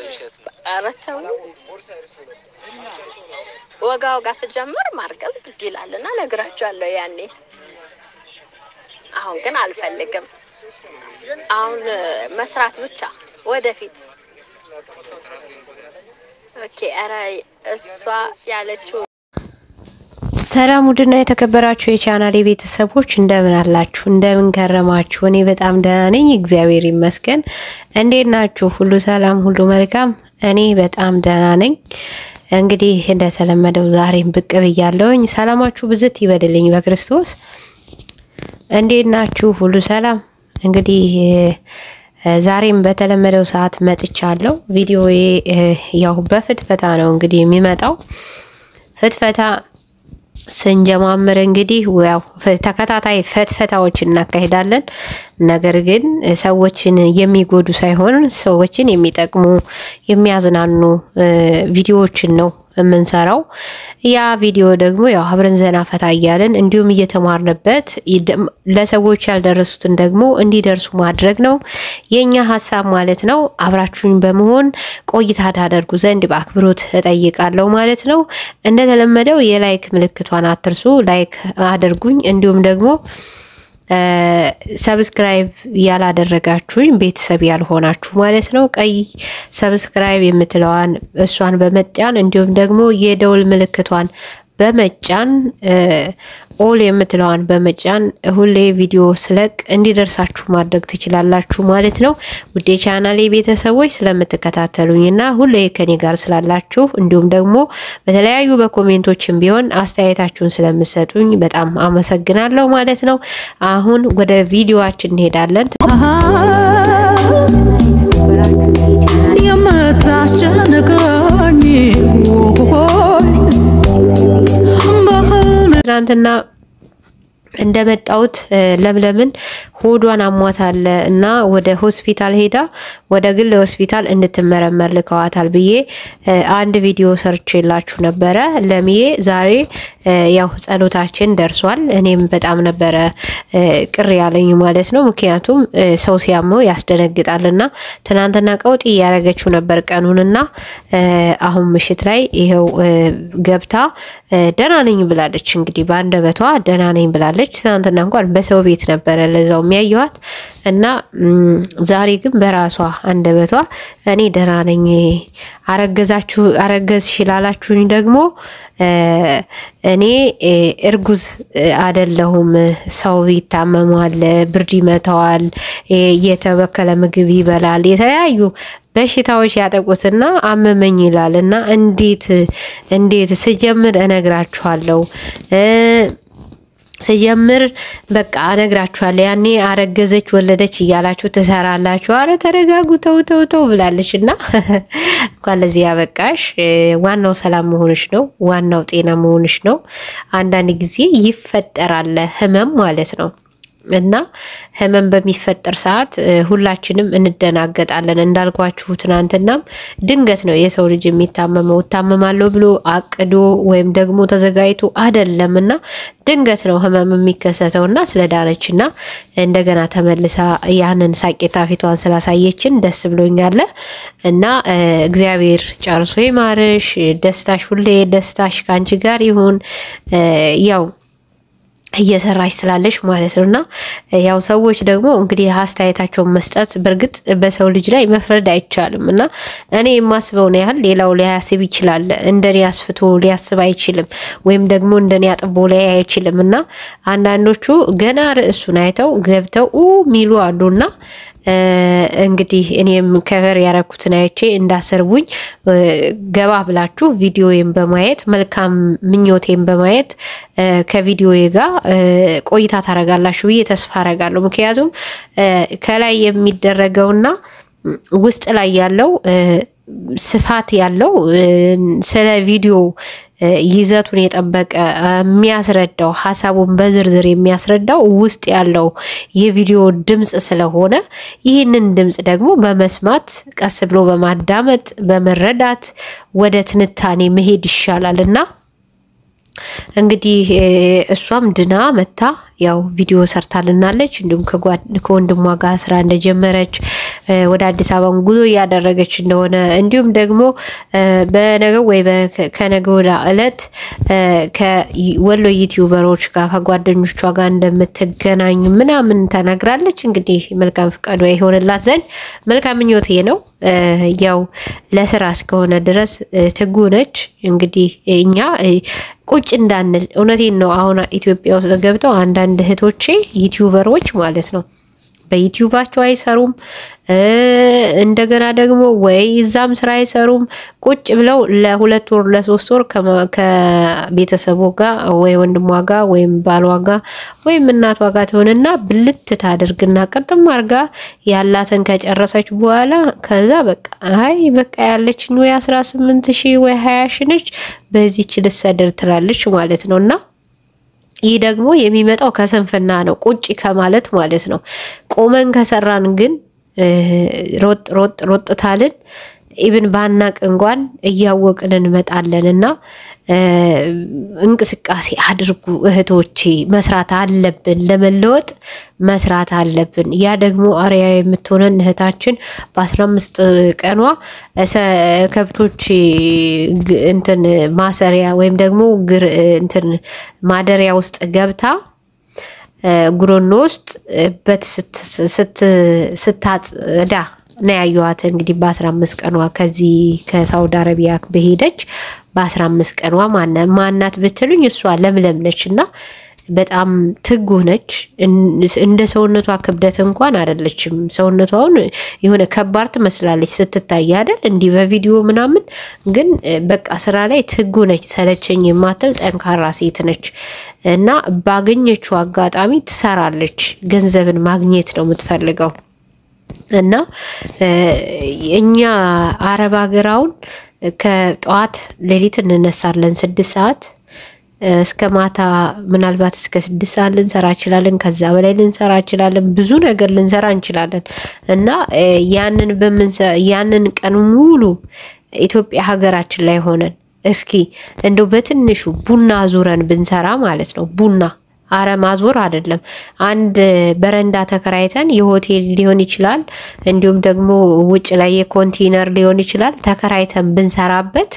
ኧረ ተው ወጋ ወጋ ስጀምር ማርገዝ ግድ ይላል እና ነግራቸዋለሁ ያኔ። አሁን ግን አልፈልግም። አሁን መስራት ብቻ ወደፊት። ኦኬ። ኧረ እሷ ያለችው ሰላም ውድና የተከበራችሁ የቻናሌ ቤተሰቦች እንደምን አላችሁ? እንደምን ከረማችሁ? እኔ በጣም ደህና ነኝ፣ እግዚአብሔር ይመስገን። እንዴት ናችሁ? ሁሉ ሰላም፣ ሁሉ መልካም? እኔ በጣም ደህና ነኝ። እንግዲህ እንደተለመደው ዛሬም ብቅ ብያለሁኝ። ሰላማችሁ ብዝት ይበድልኝ በክርስቶስ። እንዴት ናችሁ? ሁሉ ሰላም? እንግዲህ ዛሬም በተለመደው ሰዓት መጥቻለሁ። ቪዲዮዬ ያው በፍትፈታ ነው እንግዲህ የሚመጣው ፍትፈታ ስንጀማምር እንግዲህ ያው ተከታታይ ፈትፈታዎች እናካሄዳለን። ነገር ግን ሰዎችን የሚጎዱ ሳይሆን ሰዎችን የሚጠቅሙ የሚያዝናኑ ቪዲዮዎችን ነው የምንሰራው። ያ ቪዲዮ ደግሞ ያው አብረን ዘና ፈታ እያለን እንዲሁም እየተማርንበት ለሰዎች ያልደረሱትን ደግሞ እንዲደርሱ ማድረግ ነው የኛ ሀሳብ ማለት ነው። አብራችሁኝ በመሆን ቆይታ ታደርጉ ዘንድ በአክብሮት እጠይቃለሁ ማለት ነው። እንደተለመደው የላይክ ምልክቷን አትርሱ፣ ላይክ አድርጉኝ። እንዲሁም ደግሞ ሰብስክራይብ ያላደረጋችሁኝ ቤተሰብ ያልሆናችሁ ማለት ነው ቀይ ሰብስክራይብ የምትለዋን እሷን በመጫን እንዲሁም ደግሞ የደውል ምልክቷን በመጫን ኦል የምትለዋን በመጫን ሁሌ ቪዲዮ ስለቅ እንዲደርሳችሁ ማድረግ ትችላላችሁ ማለት ነው። ውዴ ቻናሌ ቤተሰቦች ስለምትከታተሉኝና ሁሌ ከኔ ጋር ስላላችሁ እንዲሁም ደግሞ በተለያዩ በኮሜንቶችም ቢሆን አስተያየታችሁን ስለምሰጡኝ በጣም አመሰግናለሁ ማለት ነው። አሁን ወደ ቪዲዮአችን እንሄዳለን። የምታስጨንቀኝ ትናንትና እንደመጣሁት ለምለምን ሆዷን አሟታል እና ወደ ሆስፒታል ሄዳ ወደ ግል ሆስፒታል እንድትመረመር ልከዋታል ብዬ አንድ ቪዲዮ ሰርቼላችሁ ነበረ። ለምዬ ዛሬ ያው ጸሎታችን ደርሷል። እኔም በጣም ነበረ ቅር ያለኝ ማለት ነው። ምክንያቱም ሰው ሲያመው ያስደነግጣልና ትናንትና ቀውጢ እያደረገችው ነበር ቀኑንና አሁን ምሽት ላይ ይኸው ገብታ ደህና ነኝ ብላለች። እንግዲህ በአንደበቷ ደህና ነኝ ብላለች። ትናንትና እንኳን በሰው ቤት ነበረ ለዛው የሚያየዋት እና ዛሬ ግን በራሷ አንደበቷ እኔ ደህና ነኝ፣ አረገዛችሁ አረገዝሽ ላላችሁኝ ደግሞ እኔ እርጉዝ አደለሁም። ሰው ይታመማል፣ ብርድ ይመታዋል፣ የተበከለ ምግብ ይበላል፣ የተለያዩ በሽታዎች ያጠቁትና አመመኝ ይላል እና እንዴት እንዴት ስጀምር እነግራችኋለሁ ስጀምር በቃ እነግራችኋለሁ። ያኔ አረገዘች ወለደች እያላችሁ ትሰራላችሁ። አረ ተረጋጉ፣ ተው ተው ተው ብላለች እና እንኳን ለዚህ ያበቃሽ። ዋናው ሰላም መሆንሽ ነው። ዋናው ጤና መሆንሽ ነው። አንዳንድ ጊዜ ይፈጠራል ህመም ማለት ነው እና ህመም በሚፈጠር ሰዓት ሁላችንም እንደናገጣለን። እንዳልኳችሁ ትናንትናም ድንገት ነው የሰው ልጅ የሚታመመው። እታመማለሁ ብሎ አቅዶ ወይም ደግሞ ተዘጋጅቶ አይደለም እና ድንገት ነው ህመም የሚከሰተው እና ስለዳነች እና እንደገና ተመልሳ ያንን ሳቄታ ፊቷን ስላሳየችን ደስ ብሎኛል እና እግዚአብሔር ጨርሶ ይማርሽ። ደስታሽ ሁሌ ደስታሽ ከአንቺ ጋር ይሁን ያው እየሰራች ስላለች ማለት ነው። እና ያው ሰዎች ደግሞ እንግዲህ አስተያየታቸውን መስጠት በእርግጥ በሰው ልጅ ላይ መፍረድ አይቻልም። እና እኔ የማስበውን ያህል ሌላው ሊያስብ ይችላል። እንደኔ አስፍቶ ሊያስብ አይችልም፣ ወይም ደግሞ እንደኔ አጥቦ ላይ አይችልም። እና አንዳንዶቹ ገና ርዕሱን አይተው ገብተው ሚሉ አሉና እንግዲህ እኔም ከቨር ያረኩትን አይቼ እንዳሰርቡኝ ገባ ብላችሁ ቪዲዮዬን በማየት መልካም ምኞቴን በማየት ከቪዲዮዬ ጋር ቆይታ ታረጋላችሁ ብዬ ተስፋ አረጋለሁ። ምክንያቱም ከላይ የሚደረገውና ውስጥ ላይ ያለው ስፋት ያለው ስለ ቪዲዮ ይዘቱን የጠበቀ የሚያስረዳው ሀሳቡን በዝርዝር የሚያስረዳው ውስጥ ያለው የቪዲዮ ድምፅ ስለሆነ ይህንን ድምፅ ደግሞ በመስማት ቀስ ብሎ በማዳመጥ በመረዳት ወደ ትንታኔ መሄድ ይሻላል እና እንግዲህ እሷም ድና መታ ያው ቪዲዮ ሰርታልናለች። እንዲሁም ከወንድሟ ጋር ስራ እንደጀመረች ወደ አዲስ አበባ ጉዞ እያደረገች እንደሆነ እንዲሁም ደግሞ በነገው ወይ ከነገ ወዲያ እለት ከወሎ ዩቲዩበሮች ጋር ከጓደኞቿ ጋር እንደምትገናኝ ምናምን ተናግራለች። እንግዲህ መልካም ፍቃዷ የሆንላት ዘንድ መልካም ምኞቴ ነው። ያው ለስራ እስከሆነ ድረስ ትጉ ነች። እንግዲህ እኛ ቁጭ እንዳንል እውነቴን ነው። አሁን ኢትዮጵያ ውስጥ ገብተው አንዳንድ እህቶቼ ዩቲዩበሮች ማለት ነው በዩቲዩባቸው አይሰሩም። እንደገና ደግሞ ወይ እዛም ስራ አይሰሩም። ቁጭ ብለው ለሁለት ወር ለሶስት ወር ከቤተሰቡ ጋር ወይ ወንድሟ ጋር ወይም ባሏ ጋር ወይም እናቷ ጋር ትሆንና ብልት ታደርግና ቅርጥም አርጋ ያላትን ከጨረሰች በኋላ ከዛ በቃ አይ በቃ ያለችኝ ወይ አስራ ስምንት ሺህ ወይ ሀያ ሺህ ነች በዚች ልሰደር ትላለች ማለት ነው እና ይህ ደግሞ የሚመጣው ከስንፍና ነው፣ ቁጭ ከማለት ማለት ነው። ቆመን ከሰራን ግን ሮጥ ሮጥ ሮጥ ታልን ኢብን ባናቅ እንኳን እያወቅን እንመጣለን እና እንቅስቃሴ አድርጉ እህቶቼ፣ መስራት አለብን። ለመለወጥ መስራት አለብን። ያ ደግሞ አርያ የምትሆነን እህታችን በአስራ አምስት ቀኗ ከብቶች እንትን ማሰሪያ ወይም ደግሞ ግር እንትን ማደሪያ ውስጥ ገብታ ጉሮኖ ውስጥ በት ስታጽዳ ነው ያየኋት። እንግዲህ በአስራ አምስት ቀኗ ከዚህ ከሳውዲ አረቢያ በሄደች በአስራ አምስት ቀኗ ማናት ብትሉኝ እሷ ለምለም ነች እና በጣም ትጉህ ነች። እንደ ሰውነቷ ክብደት እንኳን አይደለችም። ሰውነቷ አሁን የሆነ ከባድ ትመስላለች ስትታይ አይደል እንዲህ በቪዲዮ ምናምን፣ ግን በቃ ስራ ላይ ትጉህ ነች። ሰለቸኝ የማትል ጠንካራ ሴት ነች እና ባገኘችው አጋጣሚ ትሰራለች። ገንዘብን ማግኘት ነው የምትፈልገው እና እኛ አረብ ሀገራውን ከጠዋት ሌሊት እንነሳለን ስድስት ሰዓት እስከ ማታ ምናልባት እስከ ስድስት ሰዓት ልንሰራ እንችላለን። ከዛ በላይ ልንሰራ እንችላለን። ብዙ ነገር ልንሰራ እንችላለን እና ያንን ያንን ቀን ሙሉ ኢትዮጵያ ሀገራችን ላይ ሆነን እስኪ እንደው በትንሹ ቡና ዙረን ብንሰራ ማለት ነው ቡና አረ ማዞር አይደለም። አንድ በረንዳ ተከራይተን የሆቴል ሊሆን ይችላል፣ እንዲሁም ደግሞ ውጭ ላይ የኮንቴነር ሊሆን ይችላል። ተከራይተን ብንሰራበት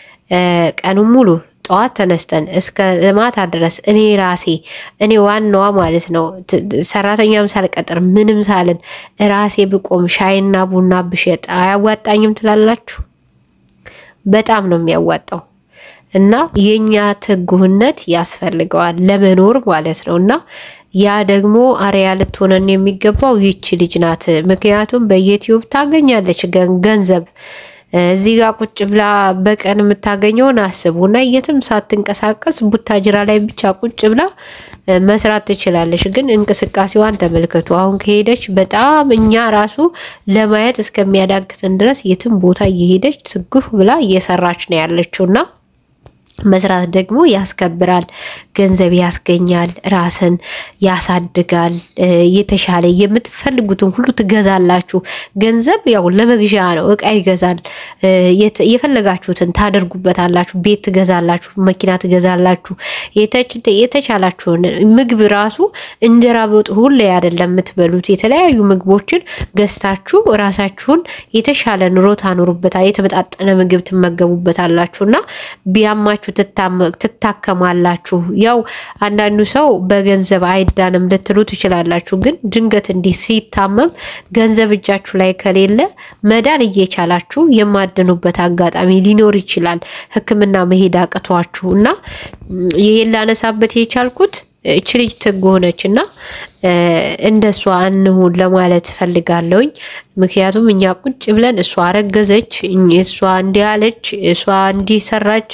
ቀኑን ሙሉ ጠዋት ተነስተን እስከ ማታ ድረስ እኔ ራሴ እኔ ዋናዋ ማለት ነው ሰራተኛም ሳልቀጥር ምንም ሳልን ራሴ ብቆም ሻይና ቡና ብሸጥ አያዋጣኝም ትላላችሁ? በጣም ነው የሚያዋጣው። እና የኛ ትጉህነት ያስፈልገዋል ለመኖር ማለት ነው። እና ያ ደግሞ አርያ ልትሆነን የሚገባው ይቺ ልጅ ናት። ምክንያቱም በዩቲዩብ ታገኛለች ገንዘብ እዚህ ጋር ቁጭ ብላ በቀን የምታገኘውን አስቡ እና የትም ሳትንቀሳቀስ ቡታጅራ ላይ ብቻ ቁጭ ብላ መስራት ትችላለች። ግን እንቅስቃሴዋን ተመልከቱ። አሁን ከሄደች በጣም እኛ ራሱ ለማየት እስከሚያዳግትን ድረስ የትም ቦታ እየሄደች ትጉህ ብላ እየሰራች ነው ያለችው እና መስራት ደግሞ ያስከብራል፣ ገንዘብ ያስገኛል፣ ራስን ያሳድጋል። የተሻለ የምትፈልጉትን ሁሉ ትገዛላችሁ። ገንዘብ ያው ለመግዣ ነው፣ እቃ ይገዛል። የፈለጋችሁትን ታደርጉበታላችሁ። ቤት ትገዛላችሁ፣ መኪና ትገዛላችሁ። የተቻላችሁን ምግብ ራሱ እንጀራ በወጥ ሁሌ አይደለም የምትበሉት። የተለያዩ ምግቦችን ገዝታችሁ ራሳችሁን የተሻለ ኑሮ ታኖሩበታል። የተመጣጠነ ምግብ ትመገቡበታላችሁ እና ቢያማችሁ ትታከማላችሁ። ያው አንዳንዱ ሰው በገንዘብ አይዳንም ልትሉ ትችላላችሁ። ግን ድንገት እንዲህ ሲታመም ገንዘብ እጃችሁ ላይ ከሌለ መዳን እየቻላችሁ የማድኑበት አጋጣሚ ሊኖር ይችላል። ሕክምና መሄድ አቅቷችሁ እና ይሄን ላነሳበት የቻልኩት እች ልጅ ትጉ ሆነች እና እንደሷ እንሁን ለማለት ፈልጋለሁኝ። ምክንያቱም እኛ ቁጭ ብለን እሷ አረገዘች፣ እሷ እንዲህ አለች፣ እሷ እንዲህ ሰራች፣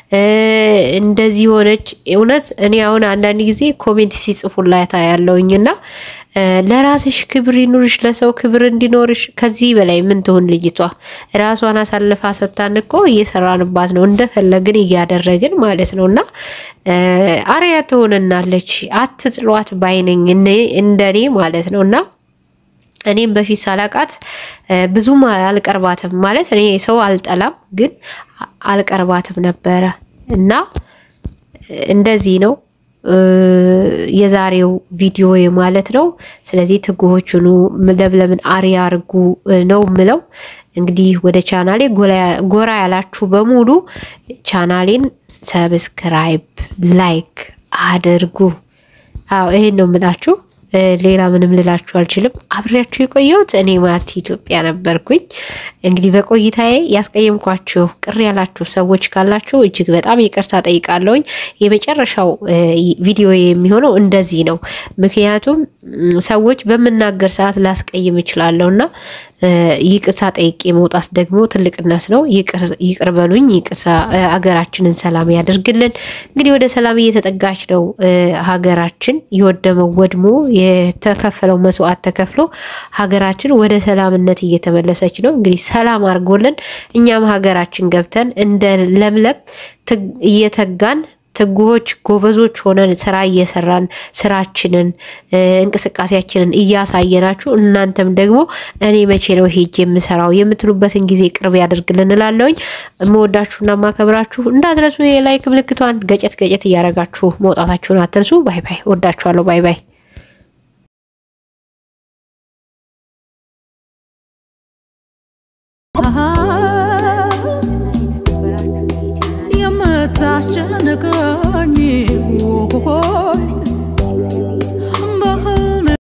እንደዚህ ሆነች። እውነት እኔ አሁን አንዳንድ ጊዜ ኮሜንት ሲጽፉላት ያለውኝ እና ለራስሽ ክብር ይኑርሽ፣ ለሰው ክብር እንዲኖርሽ። ከዚህ በላይ ምን ትሆን ልጅቷ? ራሷን አሳልፋ ሰታን እኮ እየሰራንባት ነው፣ እንደፈለግን እያደረግን ማለት ነው። እና አርያ ትሆንናለች፣ አትጥሏት ባይነኝ እንደኔ ማለት ነው እና እኔም በፊት ሳላቃት ብዙም አልቀርባትም ማለት እኔ ሰው አልጠላም፣ ግን አልቀርባትም ነበረ እና እንደዚህ ነው የዛሬው ቪዲዮ ማለት ነው። ስለዚህ ትጉሆቹኑ ለምለምን አሪያ አርጉ ነው ምለው። እንግዲህ ወደ ቻናሌ ጎራ ያላችሁ በሙሉ ቻናሌን ሰብስክራይብ፣ ላይክ አድርጉ። አዎ ይሄን ነው የምላችሁ። ሌላ ምንም ልላችሁ አልችልም። አብሬያችሁ የቆየሁት እኔ ማርቲ ኢትዮጵያ ነበርኩኝ። እንግዲህ በቆይታዬ ያስቀየምኳችሁ ቅር ያላችሁ ሰዎች ካላችሁ እጅግ በጣም ይቅርታ ጠይቃለሁኝ። የመጨረሻው ቪዲዮ የሚሆነው እንደዚህ ነው። ምክንያቱም ሰዎች በምናገር ሰዓት ላስቀይም እችላለሁ እና ይቅርታ ጠይቄ መውጣት ደግሞ ትልቅነት ነው። ይቅር በሉኝ። ይቅርታ ሀገራችንን ሰላም ያደርግልን። እንግዲህ ወደ ሰላም እየተጠጋች ነው ሀገራችን። የወደመው ወድሞ የተከፈለው መስዋዕት ተከፍሎ ሀገራችን ወደ ሰላምነት እየተመለሰች ነው። እንግዲህ ሰላም አድርጎልን እኛም ሀገራችን ገብተን እንደ ለምለም እየተጋን ትጉሆች ጎበዞች ሆነን ስራ እየሰራን ስራችንን እንቅስቃሴያችንን እያሳየናችሁ እናንተም ደግሞ እኔ መቼ ነው ሄጅ የምሰራው የምትሉበትን ጊዜ ቅርብ ያደርግልን እላለሁኝ። መወዳችሁና ማከብራችሁ እንዳትረሱ የላይክ ምልክቷን ገጨት ገጨት እያደረጋችሁ መውጣታችሁን አትርሱ። ባይ ባይ። ወዳችኋለሁ። ባይ ባይ። የምታስጨንቀኝ ሆይ